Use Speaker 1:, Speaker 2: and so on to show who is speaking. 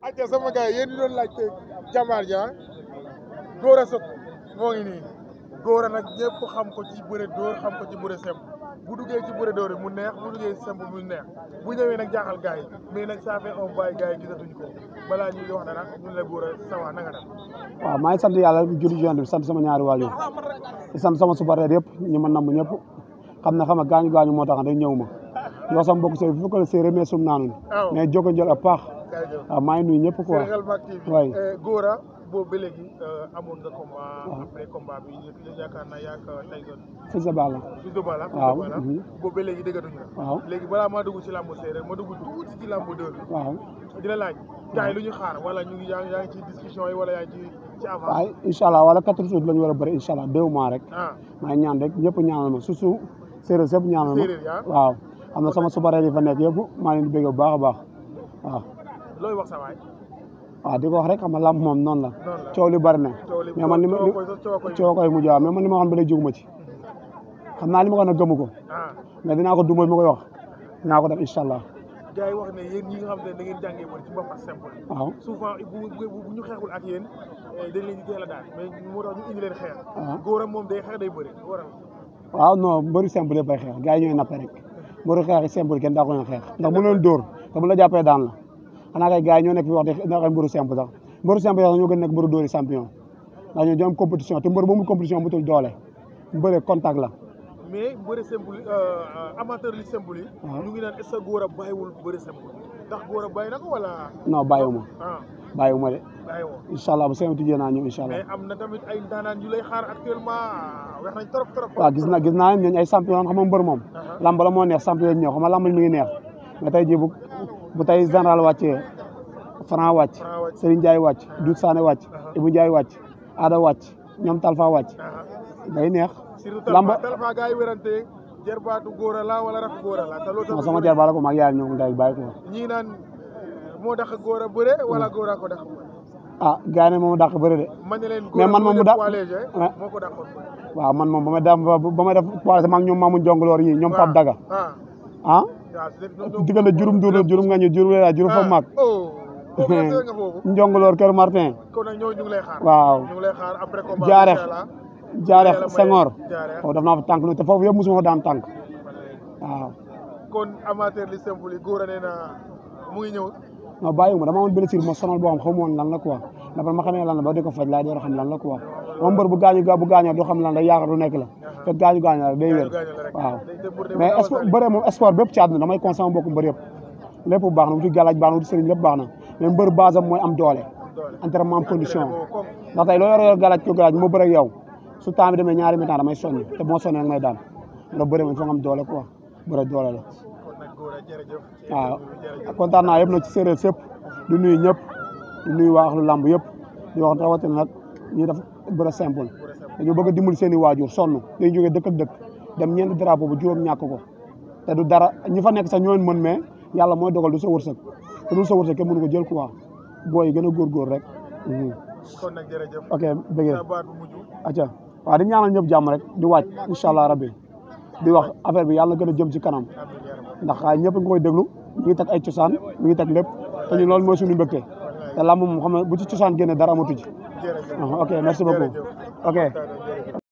Speaker 1: acca sama gars yi yéen ñi doon laajte jàmbaar ja Gora Sock moo ngi nii Gora nag ñëpp xam ko ci bëre dóor xam ko ci bëre semb bu duggee ci bëre dóor yi mu neex bu duggee ci semb mu neex bu ñëwee nag jaaxal gars yi mais nag ça fait un bail gars yi gisatuñu ko balaa ñuy wax dara ñun la Gora sawa na nga def
Speaker 2: waaw maa ngi sant yàlla julli ci Yonent bi sant sama ñaari waajur di sant sama supporter yëpp ñi ma namm ñëpp xam ne xam nga gaañu gaañu moo tax day ñëw ma yoo sama mbokk sey fu ko séeréer mais sum naanun
Speaker 1: waaw
Speaker 2: mais joko njël a paax
Speaker 1: kay jëf
Speaker 2: waaw maa ngi nuyu ñëpp quoi
Speaker 1: Sénégal Mak TV
Speaker 2: waay
Speaker 1: Gora boobu ba léegi amoon nga combat après combat bi yaakaar naa yaak Tyson
Speaker 2: fi sa balla
Speaker 1: Fils de Balla Fils
Speaker 2: waaw
Speaker 1: de Balla
Speaker 2: mhm.
Speaker 1: boobu ba léegi déggatuñu la
Speaker 2: waaw
Speaker 1: léegi balaa maa dugg ci làmbu séeréer ma dugg tuuti ci làmbu dóor bi
Speaker 2: waaw
Speaker 1: di la laaj gars yi lu ñu xaar wala ñu ngi yaa ngi yaa ngi ci discussion yi wala yaa ngi ci ci avance
Speaker 2: waaw incha allah wala quatre jours la ñu war a bëri incha allah deux mois rek
Speaker 1: ah
Speaker 2: maa ngi ñaan rek ñëpp ñaanal ma surtout séeréer sëpp ñaanal ma
Speaker 1: séeréer yaa
Speaker 2: waaw am na sama supporter yi fa nekk yëpp maa leen di bëgg bu baax a baax waaw
Speaker 1: looy wax sa waay
Speaker 2: waaw di ko wax rek xam nga làmb moom noonu la
Speaker 1: noonu la
Speaker 2: coow li bari na
Speaker 1: coow li
Speaker 2: mais man ni ma
Speaker 1: coow koy coow koy
Speaker 2: coow koy mujj waaw mais man li ma waxoon ba léegi jóguma ci xam naa li ma ko nag gëmu ko
Speaker 1: ah
Speaker 2: mais dinaa ko duma ma koy wax dinaa ko def incha allah
Speaker 1: gars yi wax ne yéen ñi nga xam ne da ngeen jàngee woon ci mbapat simple
Speaker 2: waaw
Speaker 1: souvent bu bu bu ñu xeexul ak yéen eh, dañ leen di teel a daal mais moo tax ñu indi leen xeex
Speaker 2: waaw
Speaker 1: Gora moom day xeex day bëri waral
Speaker 2: waaw non mbëru simple yëpp ay xeex gars yi ñooy nappe rek mbëru xeex simple kenn daa ko ñoo xeex ndax mu leen dóor te bu la jàppee daan la xanaa kay gars yi ñoo nekk fi wax di na ay mbëru simple sax mbëru simple sax ñoo gën nekk mbëru dóori champion ndax ñoo jom compétition te mbër ba mu compétition bu tul doole mbëre contact la
Speaker 1: mais bëri simple amateur li simple yi
Speaker 2: waaw.
Speaker 1: ñu ngi naan est-ce que Gora bàyyiwul bëri simple ndax Gora bàyyi na ko wala
Speaker 2: non bàyyiwuma
Speaker 1: ah
Speaker 2: bàyyiwuma de
Speaker 1: bàyyiwoo
Speaker 2: incha allah bu seen tijjee naa ñëw incha allah
Speaker 1: mais am na tamit ay ndaanaan yu lay xaar actuellement wax nañ trop trop
Speaker 2: waaw gis na gis naa ñooñu ay champion xam nga mbër moom
Speaker 1: Aha.
Speaker 2: lamb la moo neex champion ñëw xam nga lamb mi ngi neex mais tey jii bu bu tey général wàccee Franc wàcc
Speaker 1: Franc wàcc.
Speaker 2: Serigne Ndiaye wàcc Doudou Sané wàcc
Speaker 1: Aha.
Speaker 2: Ibou Ndiaye wàcc Ada wàcc ñoom Talfa wàcc
Speaker 1: Aha.
Speaker 2: day neex
Speaker 1: surtout
Speaker 2: Lamba-
Speaker 1: Talfa Talfa gars yi wérante jarbaatu Gora la wala rakk Gora la te loolu
Speaker 2: non
Speaker 1: tamit
Speaker 2: sama jar bala ko mag yaay ñoom nday bàyyi ko
Speaker 1: ñii naan moo tax Gora bëre wala Gora ko tax
Speaker 2: ah gars yi ne moom dàq bëri de
Speaker 1: man ne leen
Speaker 2: Mais man moom mu da-
Speaker 1: poids léger
Speaker 2: Ouais.
Speaker 1: moo ko dàqoon
Speaker 2: waaw man moom ba may def ba may def poids mag ñoom Mamoun Jongloor yi ñoom Pape Daga
Speaker 1: ah
Speaker 2: ah
Speaker 1: waaw c'est-
Speaker 2: diggante jurum duuru jurum nga ñu jurum la jurum fa mag
Speaker 1: oh foofu la nga foofu
Speaker 2: Njongloor Kër Martin
Speaker 1: kon nag ñooñu ñu ngi lay xaar
Speaker 2: waaw
Speaker 1: ñu ngi lay xaar après combat
Speaker 2: Jaareex.
Speaker 1: inchallah.
Speaker 2: Jaareex
Speaker 1: Yàlla may-
Speaker 2: Senghor
Speaker 1: Jaareex.
Speaker 2: foofu daf naa fa tànk nu te foofu yëpp mosuma fa daan tànk waaw
Speaker 1: kon amateur li simple yi Gora nee na mu ngi ñëw
Speaker 2: non bàyyiwuma dama amoon blessure ma sonal boo xam xaw ma woon lan la quoi dafa ma xamee lan la ba di ko faj laa door a xam lan la quoi moom mbër bu gaañu ga bu gaañoo du xam lan la yaakaar du nekk la te gaañu gaañu la day wér
Speaker 1: gaañu la rek
Speaker 2: waaw
Speaker 1: day dem pour dem
Speaker 2: mais
Speaker 1: gaaw a
Speaker 2: sport
Speaker 1: sali.
Speaker 2: bëre moom sport bépp ci àdduna damay conseillé mbokku mbër yëpp lépp baax na wuti galaaj baax na wuti sëriñ lépp baax na mais mbër base am mooy am doole
Speaker 1: doole
Speaker 2: entraînement am condition
Speaker 1: boobu comme
Speaker 2: ndax tey loo yor yor galaaj ko galaaj moo bëre ak yow su temps bi demee ñaari mi-temps damay sonn te moo sonnee nag may daan ndax bëre moom foog nga am doole quoi bëre doole la
Speaker 1: kon nag Gora jërëjëf
Speaker 2: waaw
Speaker 1: jërëjëf
Speaker 2: kontaan naa yëpp nag ci séeréer sëpp di nuyu ñëpp di nuyu waa axlu làmb yëpp di wax rawatina nag ñi def bëre simple dañoo bëgg a dimbali seen i waajur sonn dañu jógee dëkk ak dëkk dem ñeenti drapeau bu juróom ñàkk ko te du dara ñi fa nekk sax ñoo leen mën mais yàlla mooy dogal du sa wërsëg te du sa wërsëg kenn mënu ko jël quoi booy yi gën a góorgóor rek mhm.
Speaker 1: kon nag jërëjëf
Speaker 2: ok bëggee
Speaker 1: sa baat bu mujj
Speaker 2: acca waaw di ñaanal ñëpp jàmm rek di wàcc incha allah rabbi di wax affaire bi yàlla gën a jëm ci kanam
Speaker 1: amiin yaa rabbi
Speaker 2: ndax ñëpp nga koy déglu mi ngi teg ay cosaan mi ngi teg lépp te ñu loolu mooy suñu mbégte te làmb moom xam ne bu ci cosaan génne dara amatu ci
Speaker 1: jërëjëf
Speaker 2: ok merci beaucoup
Speaker 1: jërëjëf
Speaker 2: ok
Speaker 1: kontaan nañ, jërëjëf